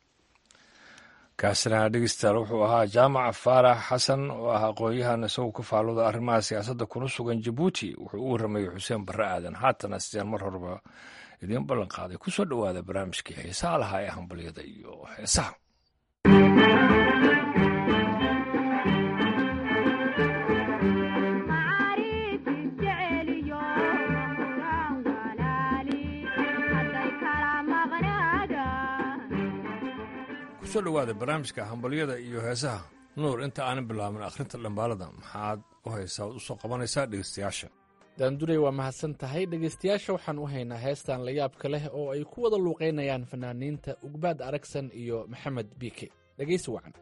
kaasina dhegeystayaal wuxuu ahaa jaamac faarax xasan oo ah aqoon-yahan isagoo ka faalooda arrimaha siyaasadda kuna sugan jabuuti wuxuu u warramayey xuseen barre aadan haatana sideen mar horeba idiin ballan qaaday kusoo dhowaada barnaamijkii xiisaha lahaa ee hambalyada iyo heesaha kusoo dhowaada barnaamijka hambalyada iyo heesaha nuur inta aanan bilaabin akhrinta dhambaalada maxaad u haysaa od usoo qabanaysaa dhegeystayaasha daanduray waa mahadsan tahay dhegaystayaasha waxaan u haynaa heestan layaabka leh oo ay ku wada luuqaynayaan fanaaniinta ugbaad aragsan iyo maxamed biike dhegaysi wacan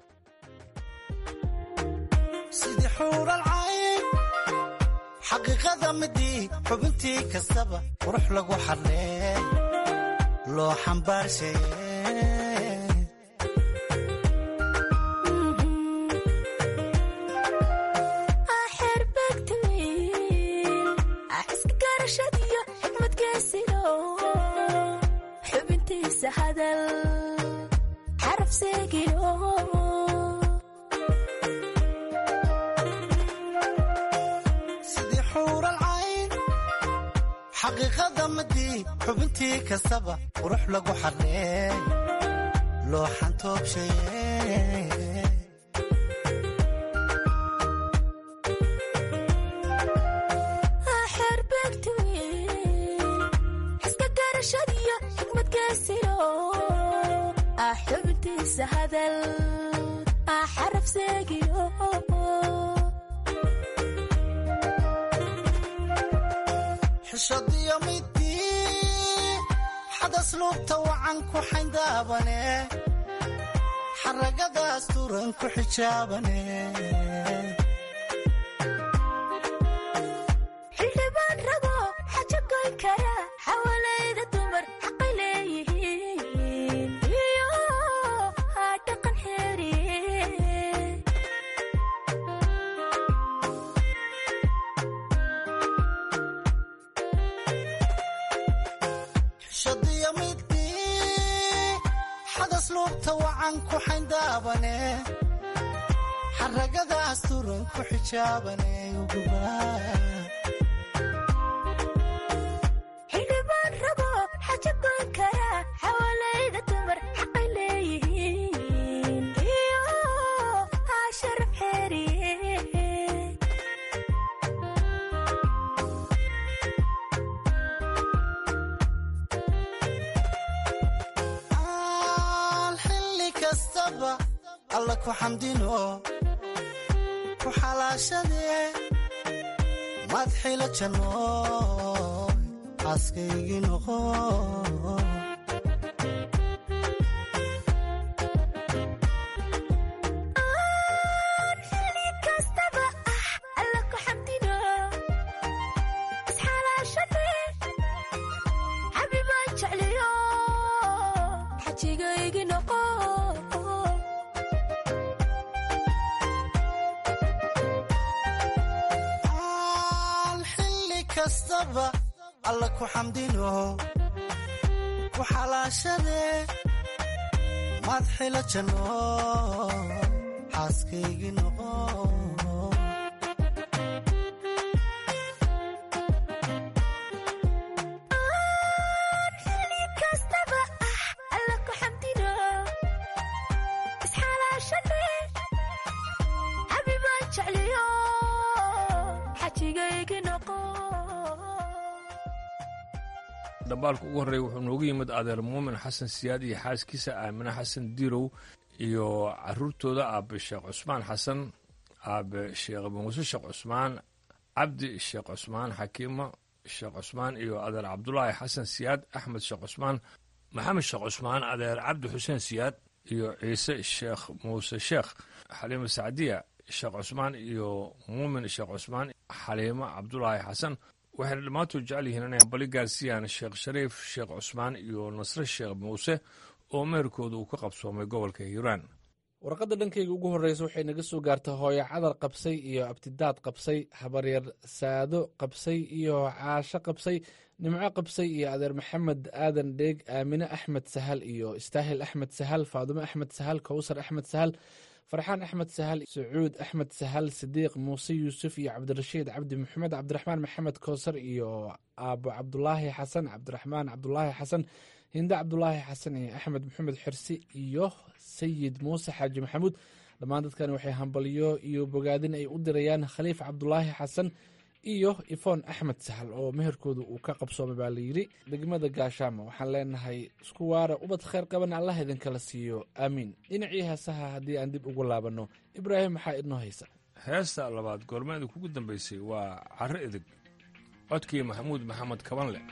sidii xuuralcayn xaqiiqada midii xubintii kastaba qurux lagu xadlee loo xambaarshaye sidii xuuralcayn xaqiiqada midii xubintii kastaba qurux lagu xadlee loo xantoobshaye xishadiyo midii xadasluubta wacan ku xayndaabane xaragadaas turan ku xijaabane xildhibaan rabo xaja goyn kara xawalayda dumar xaqay leeyihiin iyo dhaqan xeeriye xishadiyo midii xadasluubta wacan ku xayndaabane xaragadaas turan ku xijaabane uguba alla ku xamdino ku xalaashadee madxila janno xaaskaygii noqo xilli kastaba alla ku xamdino ku xalaashadee madxila janno xaaskaygii noqo dhambaalka ugu horreeya wuxuu noogu yimid adeer muumin xasan siyaad iyo xaaskiisa aamine xasan dirow iyo caruurtooda aabe sheekh cusmaan xasan aabe sheekh muuse sheekh cusmaan cabdi sheekh cusmaan xakiimo sheekh cusmaan iyo adeer cabdulaahi xasan siyaad axmed sheekh cusmaan maxamed sheekh cusmaan adeer cabdi xuseen siyaad iyo ciise sheekh muuse sheekh xaliimo sacdiya sheekh cusmaan iyo muumin sheekh cusmaan xaliimo cabdulaahi xasan waxayna dhammaantood jecel yihiin inay bali gaarsiiyaan sheekh shariif sheekh cusmaan iyo nasre sheekh muuse oo meherkooda uu ka qabsoomay gobolka hiiraan warqadda dhankayga ugu horreysa waxay naga soo gaartay hooyo cadar qabsay iyo abtidaad qabsay habaryar saado qabsay iyo caasho qabsay nimco qabsay iyo adeer maxamed aadan dheeg aamine axmed sahal iyo istaahil axmed sahal faadumo axmed sahal kowsar axmed sahal farxaan axmed sahal sacuud axmed sahal sidiiq muuse yuusuf iyo cabdirashiid cabdi maxamed cabdiraxmaan maxamed kowsar iyo aabo cabdulaahi xasan cabdiraxmaan cabdulaahi xasan hinde cabdulaahi xasan iyo axmed maxamed xirsi iyo sayid muuse xaaji maxamuud dhammaan dadkan waxay hambalyo iyo bogaadin ay u dirayaan khaliif cabdulaahi xasan iyo ifoon axmed sahal oo meherkooda uu ka qabsoomay baa layidhi degmada gaashaamo waxaan leenahay isku waara ubad kheyr qaban allah idinkala siiyo aamiin dhinacii heesaha haddii aan dib ugu laabanno ibraahim maxaa idnoo haysa heesta labaad goormeeda kugu dambaysay waa carro edeg codkii maxamuud maxamed kabanle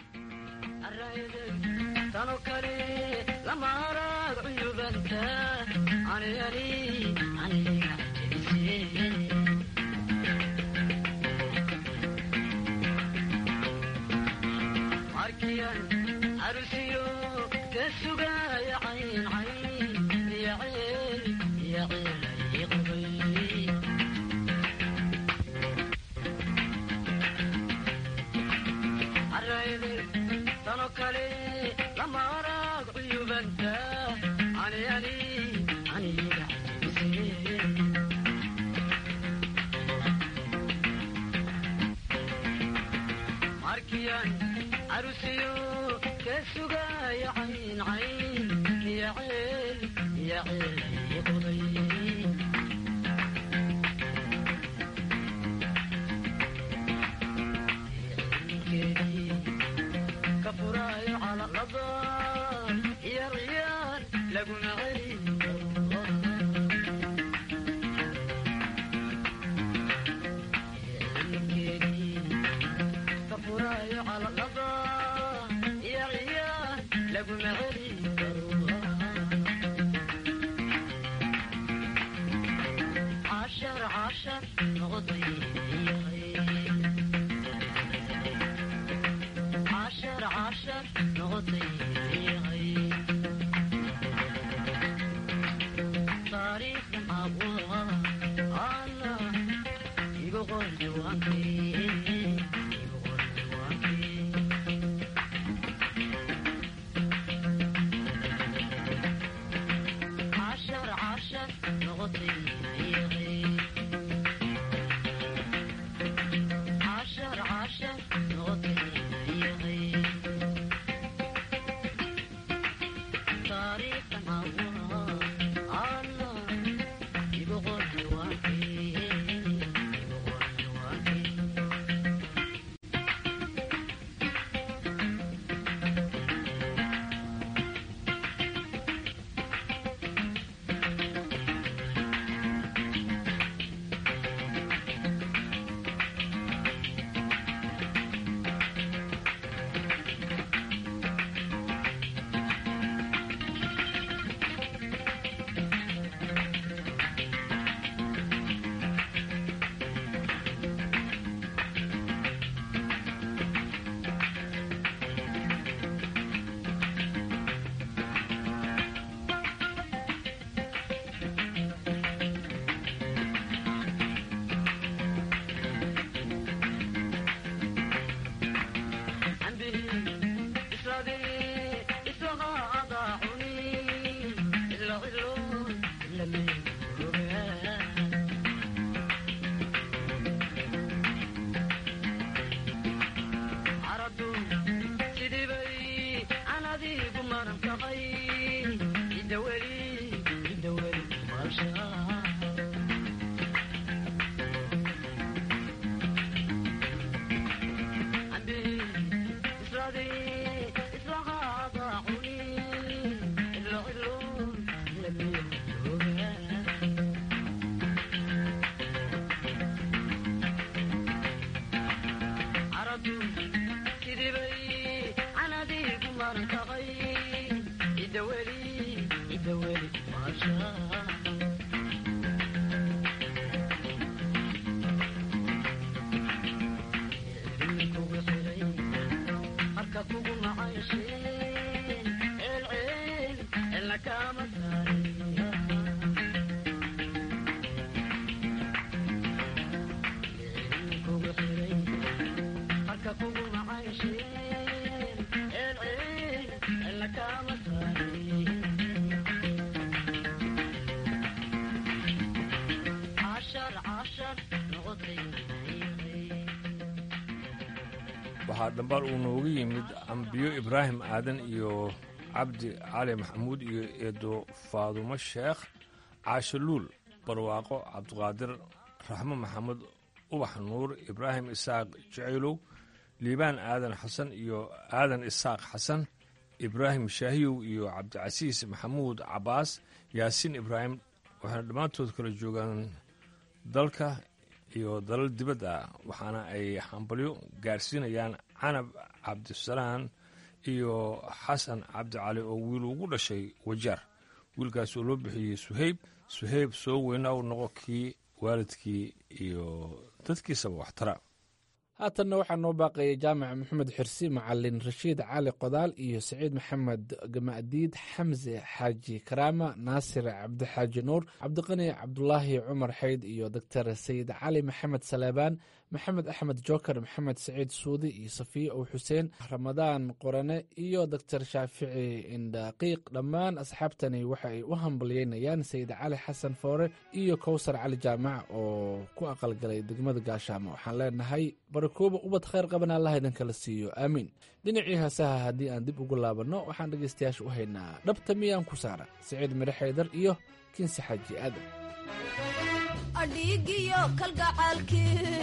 waxaa dhambaal uu nooga yimid ambiyo ibraahim aadan iyo cabdi cali maxamuud iyo eedo faadumo sheekh caasho luul barwaaqo cabdiqaadir raxmo maxamed ubax nuur ibraahim isaaq jacaylow liibaan aadan xasan iyo aadan isaaq xasan ibraahim shaahiyow iyo cabdicasiis maxamuud cabaas yaasiin ibraahim waxayna dhammaantood kala joogaan dalka iyo dalal dibadda ah waxaana ay hambalyo gaarsiinayaan canab cabdisalaan iyo xasan cabdicali oo wiil ugu dhashay wajaar wiilkaas oo loo bixiyey suheyb suheyb soo weynaa u noqo kii waalidkii iyo dadkiisaba waxtara haatanna waxaa noo baaqayay jaamac maxamed xirsi macalin rashiid cali qodaal iyo saciid maxamed gamadiid xamse xaaji karaama naasir cabdixaaji nuur cabdiqani cabdulaahi cumar xayd iyo doctor sayid cali maxamed saleebaan maxamed axmed joker maxamed saciid suudi iyo safiye ow xuseen ramadaan qorane iyo doctor shaafici indhaqiiq dhammaan asxaabtani waxa ay u hambalyeynayaan sayid cali xasan foore iyo kowsar cali jaamac oo ku aqalgalay degmada gaashaamo waxaan leenahay barakooba ubad khayr qaban allah idinkala siiyo aamiin dhinacii heesaha haddii aan dib ugu laabanno waxaan dhegaystayaasha u haynaa dhabta miyaan ku saara saciid midhe xaydar iyo kinsi xaaji aadan adhiigiyo kalgacaalkii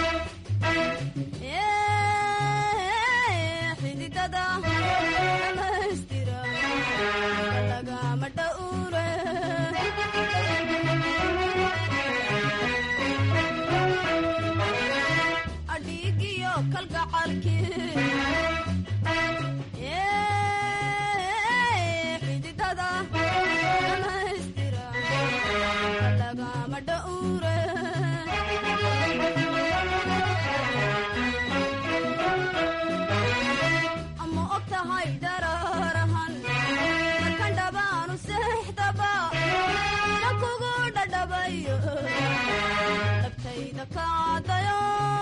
xididada dhamaystira lagama dhowre adhiigiyo kalgacaalkii xididada dhamaystira lagama dhowre ama og tahay dararahan markan dhabaanu seexdaba ina kugu dhadhabayo dhabtayda kaadayo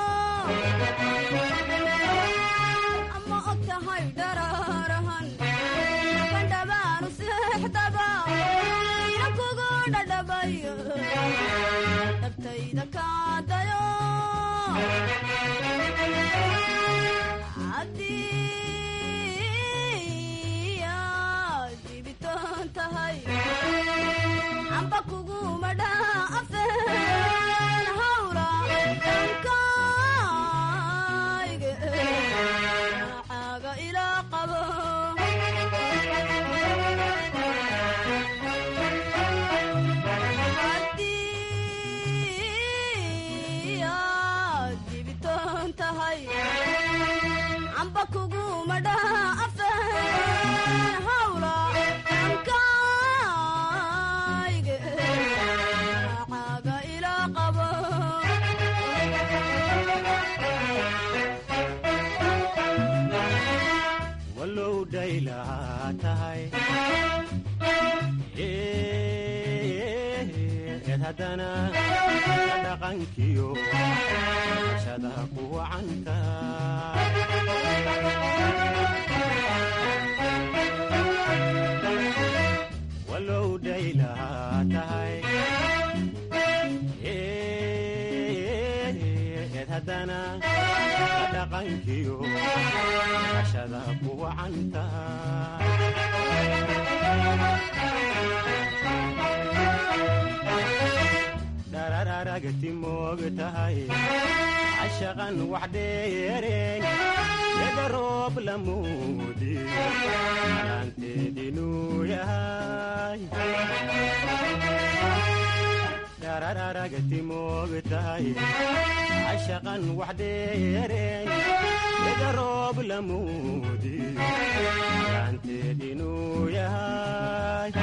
ama og tahay dararahan markan dhabaanu seexdaba ina kugu dhadhabayo dhabtayda kaadayo haddii aad dibitaan tahay amba kuguma dhaafeen hawla dhankayga caaga ilaa qabo haddii aad dibitaan tahay amba kuguma dhaafeen hawla dhankayga caaga ilaa qabo walow dhaylahaa tahay eed haddana dhaqankiyo shada ku wacanta walow dhaylahaa tahay eed haddana dhaqankiyo shada ku wacanta dharararagti moog tahay cashaqan wax dheereen eda roob lamuudi alaanteedinuu yahay dharararagti moog tahay cashaqan wax dheereen eda roob lamuudi alaanteedinuu yahay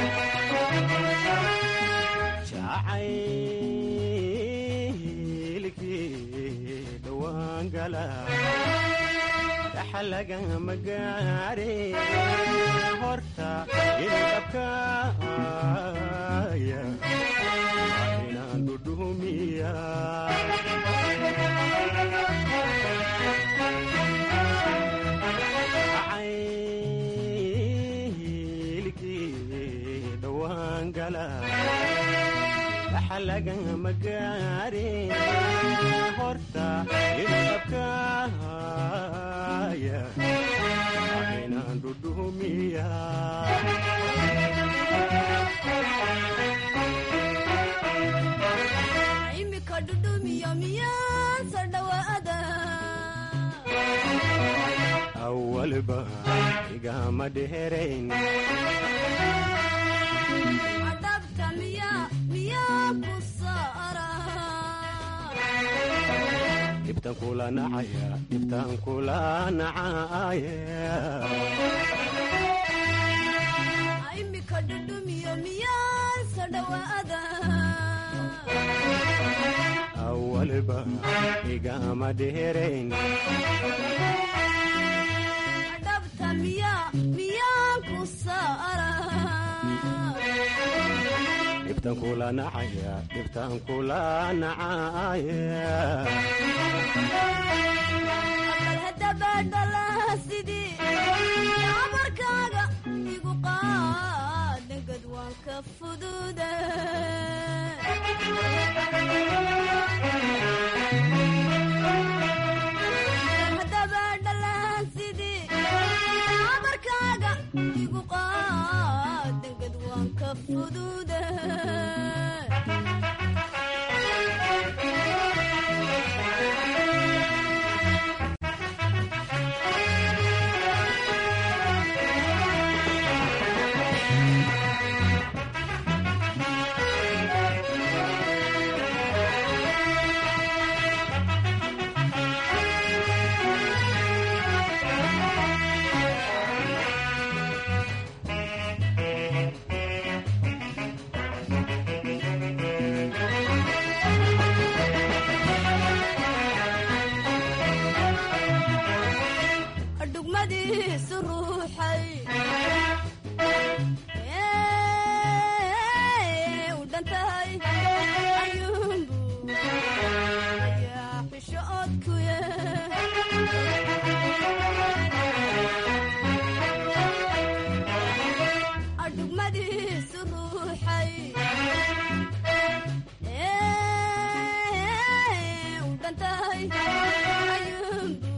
jacaylkii dhowaan gala dhaxalagama gaare horta ilabkaaya inaan dhudhumiya jacaylkii dhowaan gala lagama gaarin horta ilabkaaya inaan dhudhumiya imika dhudhumiyo miyaansa dhawaada awalba igama dheerayn adhabta miya miyaa ku saara dhibtan kula nacaya dhibtan kula nacaya imika dhudhumiyo miyaansa dhawaada awalba igama dheerayn adhabta miya miyaan ku saara dhibtan kula nacaya dhibtan kula nacaya bal hadabadhala sidii amarkaaga igu qaadangad waan ka fududa hadabadhala sidii amarkaaga igu qaadangad waan ka fududa dhugmadiisu ruuxay u dhantahay ayuunbu ayaa xisho odkuye adhugmadiisu ruuxay u dhantahay ayuunbu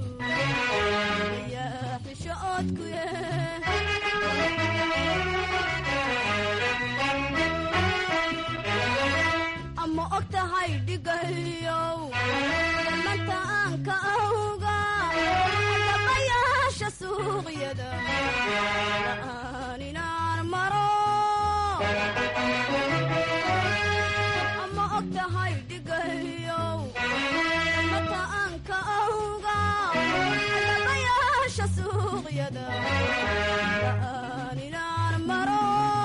ayaa xisho odkuye ama og tahay dhigayow dhamanta aan ka awga dhaqayaasha suuqyada la'aan inaan maro ama og tahay dhigayow dhamanta aan ka awga dhaqayaasha suuqyada la'aan inaan maro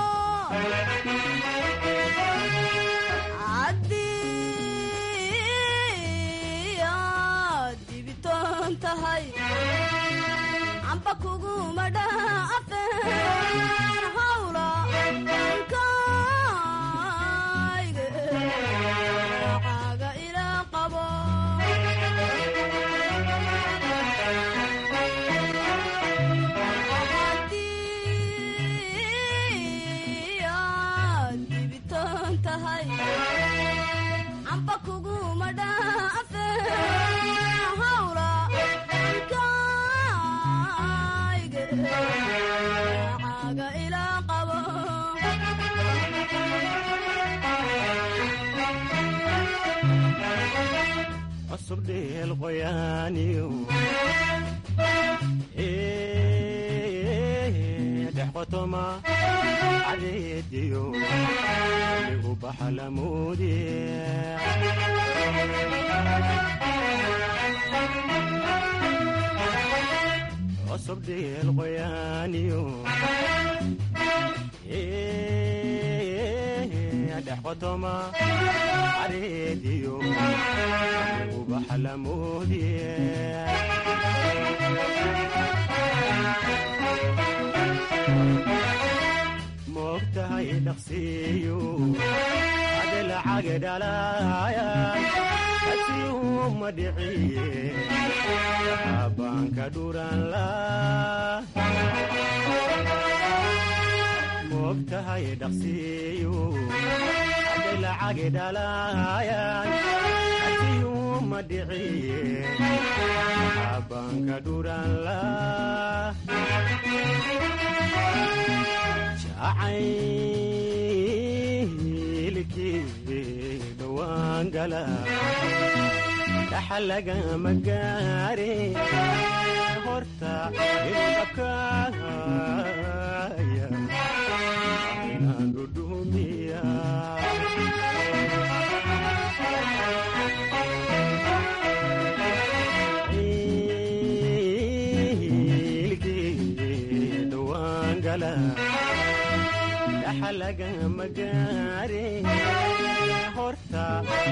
haddii aad dibiton tahay amba kuguma dhaafeen hawla nkayga caaga ila qabo haddii aad dibiton tahay amba kuguma dhaafeen hawla nkayga caaga ila qabo cusub dheel qoyaaniyo dhex qotoma cadeediyo igu baxlamoode cusub dheel qoyaaniyo dhex qotoma cadeediyo igu baxlamoode moogtahay dhaqsiiyo adilcaga dhalaaya asiyuma dhiciye abaanka dhuranla moogtahay dhaqsiiyo lacagi dhalaayaan asiyuma dhiciye abanka dhuranla jacaylkii dhowaan gala dhaxal lagama gaare horta idabkaaya inaan dhudhumiya ilkii dhowaan gala dhaxal lagama gaare horta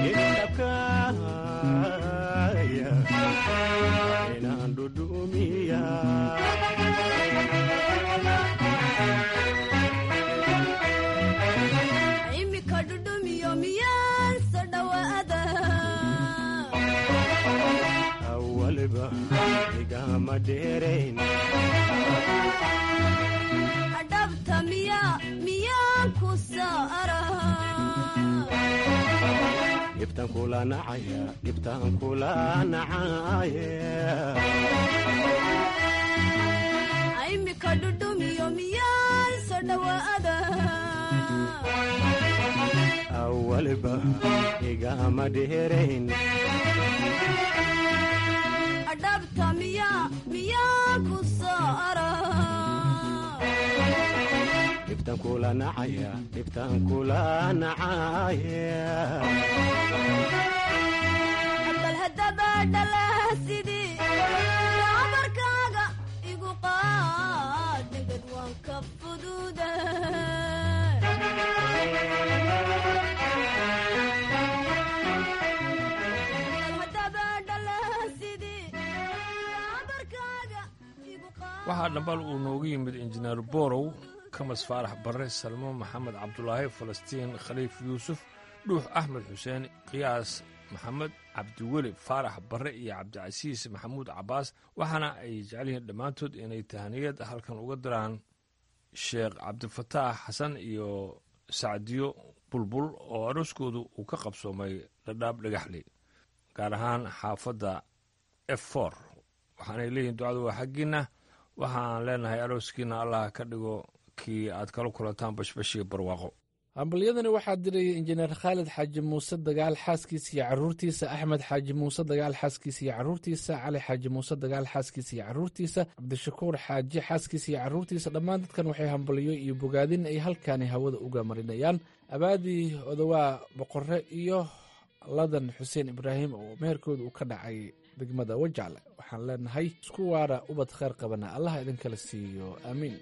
idabkaaya inaan dhudhumiya imika dhudhumiyo miyaan soo dhawaada awalba igama dheerayn adhabta miya miyaan ku saara dhibtan kula nacaya dhibtan kula nacaya imika dhudhumiyo miyaan soo dhawaada awalba igama dheerayn adhabta miya miyaan ku saara dhibtan kula nacaya dhibtan kula nacaya bal haddaba dhalaha sidii abarkaaga igu qaad dhegad waan ka fududa waxaa dhambal uu noogu yimid injineer borow kamas faarax barre salmo maxamed cabdulaahi falastiin khaliif yuusuf dhuux axmed xuseen qiyaas maxamed cabdiweli faarax barre iyo cabdicasiis maxamuud cabbaas waxaana ay jecel yihiin dhammaantood inay tahaniyad halkan uga diraan sheekh cabdifataax xasan iyo sacdiyo bulbul oo arooskoodu uu ka qabsoomay dhadhaab dhagaxli gaar ahaan xaafadda f for waxaanay leeyihin ducadu waa xaggiinna waxaan leenahay arooskiina allah ka dhigo kii aad kala kulantaan bashbashiga barwaaqo hambalyadani waxaa diraya injineer khaalid xaaji muuse dagaal xaaskiisa iyo caruurtiisa axmed xaaji muuse dagaal xaaskiisa iyo caruurtiisa cali xaaji muuse dagaal xaaskiisa iyo caruurtiisa cabdishakuur xaaji xaaskiisa iyo caruurtiisa dhammaan dadkan waxay hambalyo iyo bogaadin ay halkaani hawada uga marinayaan abaadii odawaa boqore iyo ladan xuseen ibraahim oo meherkooda uu ka dhacay degmada wajacle waxaan leenahay isku waara ubad kheyr qabana allah idinkala siiyo aamiin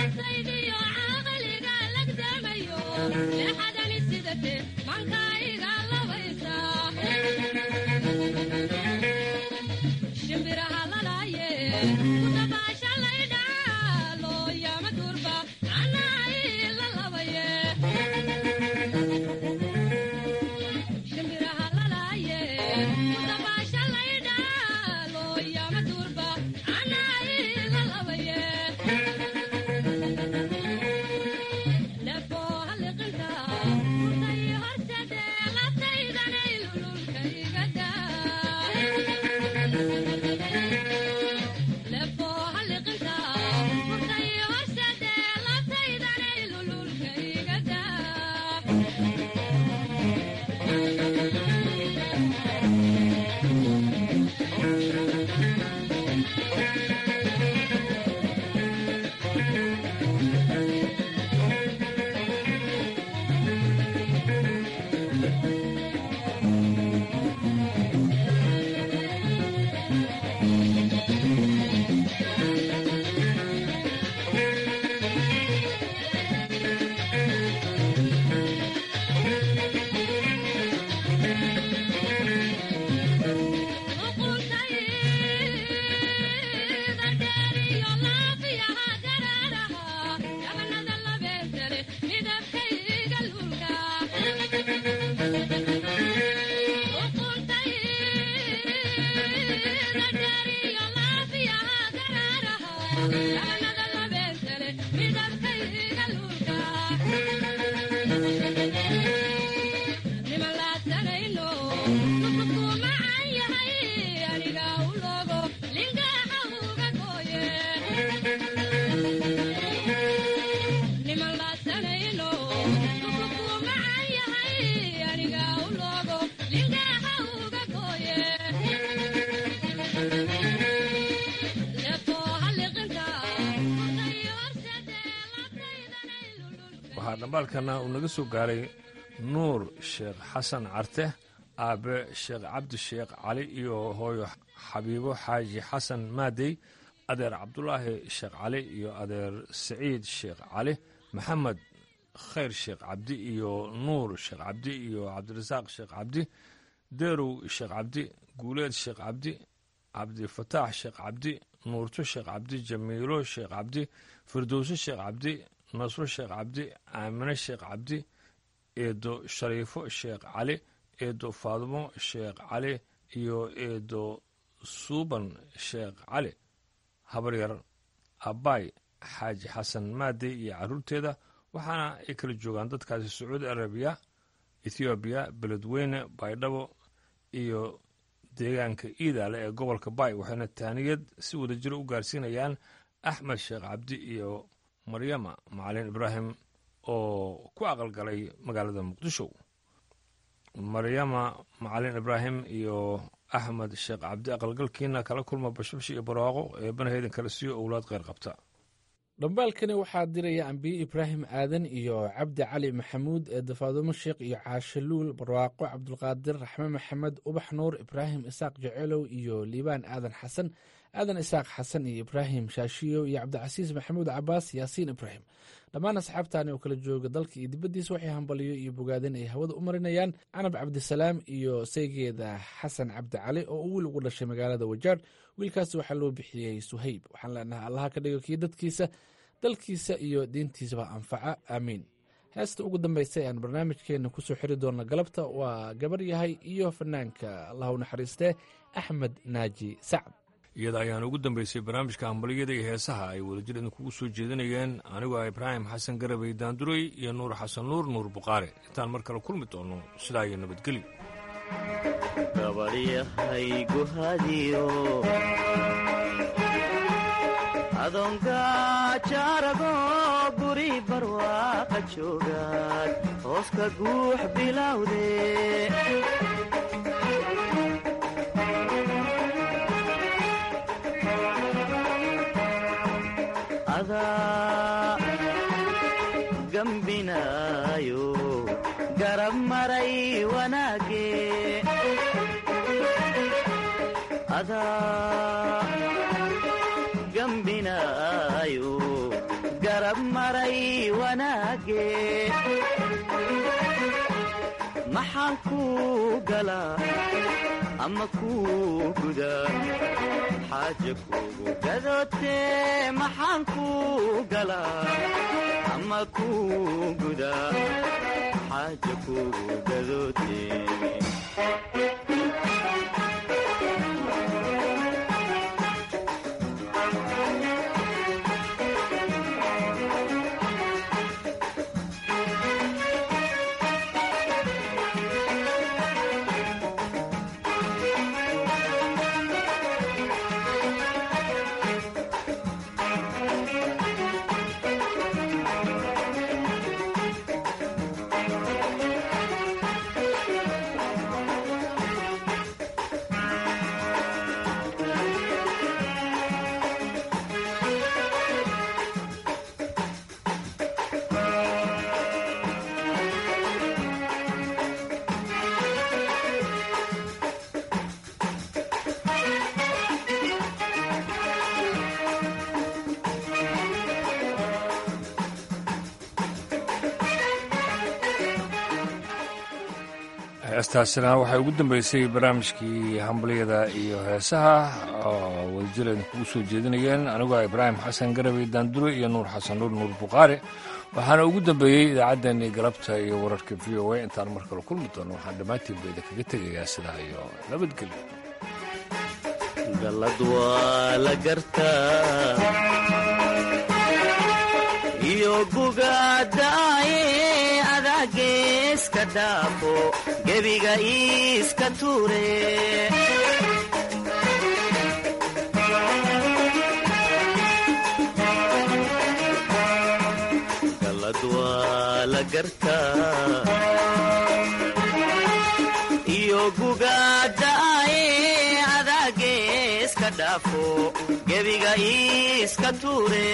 sidate mankayga waxaa dhambaalkana uu naga soo gaaray nuur sheekh xasan carte aabe sheekh cabdi sheekh cali iyo hooyo xabiibo xaaji xasan maadey adeer cabdulaahi sheekh cali iyo adeer saciid sheekh cali maxamed khayr sheekh cabdi iyo nuur sheekh cabdi iyo cabdirasaaq sheekh cabdi deerow sheekh cabdi guuleed sheekh cabdi cabdifataax sheekh cabdi nuurto sheekh cabdi jamiilo sheekh cabdi firdowso sheekh cabdi nasro sheekh cabdi aamine sheekh cabdi eedo shariifo sheekh cali eedo faadimo sheekh cali iyo eedo suuban sheekh cali habaryar abbaay xaaji xasan maadey iyo carruurteeda waxaana ay kala joogaan dadkaasi sacuudi arabiya ethoobiya beledweyne baydhabo iyo deegaanka iidaale ee gobolka baay waxayna taaniyad si wada jiro u gaarsiinayaan axmed sheekh cabdi iyo maryama macalin ibraahim oo ku aqalgalay magaalada muqdisho maryama macalin ibraahim iyo axmed sheekh cabdi aqalgalkiina kala kulma bashbash iyo barwaaqo ee banaheydan kala siiyo owlaad kheyr qabta dhambaalkani waxaa diraya ambiye ibraahim aadan iyo cabdi cali maxamuud ee dafaadumo sheekh iyo caashaluul barwaaqo cabdulqaadir raxme maxamed ubax nuur ibraahim isaaq jecelow iyo liibaan aadan xasan aadan isaaq xasan iyo ibraahim shaashiyo iyo cabdicasiis maxamuud cabaas yaasiin ibraahim dhammaan asxaabtani oo kala jooga dalka iyo dibaddiisa waxay hambaliyo iyo bogaadin ay hawada u marinayaan canab cabdisalaam iyo saygeeda xasan cabdi cali oo uu wiil ugu dhashay magaalada wajaar wiilkaas waxaa loo bixiyey suhayb waxaan leenahay allaha ka dhigo kii dadkiisa dalkiisa iyo diintiisaba anfaca aamiin heesta ugu dambaysa ee aan barnaamijkeena kusoo xiri doona galabta waa gabar yahay iyo fanaanka allah u naxariistee axmed naaji sacd iyada ayaan ugu dambeysay barnaamijka hambaliyada iyo heesaha ay wadajir idinkugu soo jeedinayeen anigoo ah ibraahim xasan garabay daanduray iyo nuur xasan nuur nuur buqaare intaan mar kale kulmi doono sidaa iyo nabadgelyo gabarhyahaygu hadiyo adongajaarago guri barwaaqa joogaad hooska guux bilowde adaa gambinaayo garab maray wanaage adaa gambinaayo garab maray wanaage maxaan kuu galaa ama kuu gudaa xaaja kugu gadootee maxaan kuu galaa ama kuu gudaa xaaja kugu gadootee heestaasina waxay ugu dambeysay barnaamijkii hambaliyada iyo heesaha oo wadajir aynu kugu soo jeedinayeen anigoo ibraahim xasan garabey daandure iyo nuur xasan nuur nuur bukhaari waxaana ugu dambeeyey idaacaddeenii galabta iyo wararka v o a intaan mar kale kulmi doono waxaan dhammaantiin bayda kaga tegayaa sidaa iyo nabadgelyo gallad waa la gartaa iyo gugadaaye adaageeska dhaafo gebiga iiska tuure gallad waa la gartaa iyo gugadaaye adaageeska dhaafo gebiga iiska tuure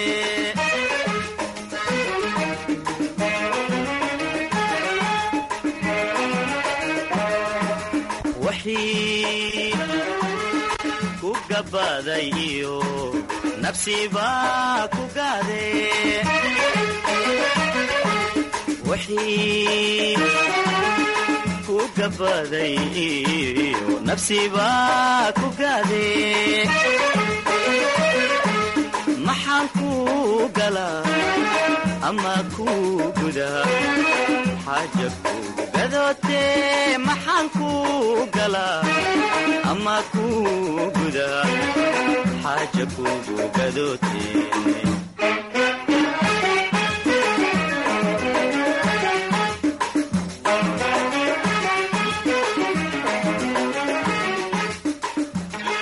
wixii ku gabbaaday iyo nafsibaa ku gaade wixii ku gabbaaday iyo nafsibaa ku gaade maxaan ku galaa ama ku gudaa xaaja kugu gadootee maxaan ku galaa ama ku gudaa xaaja kugu gadootee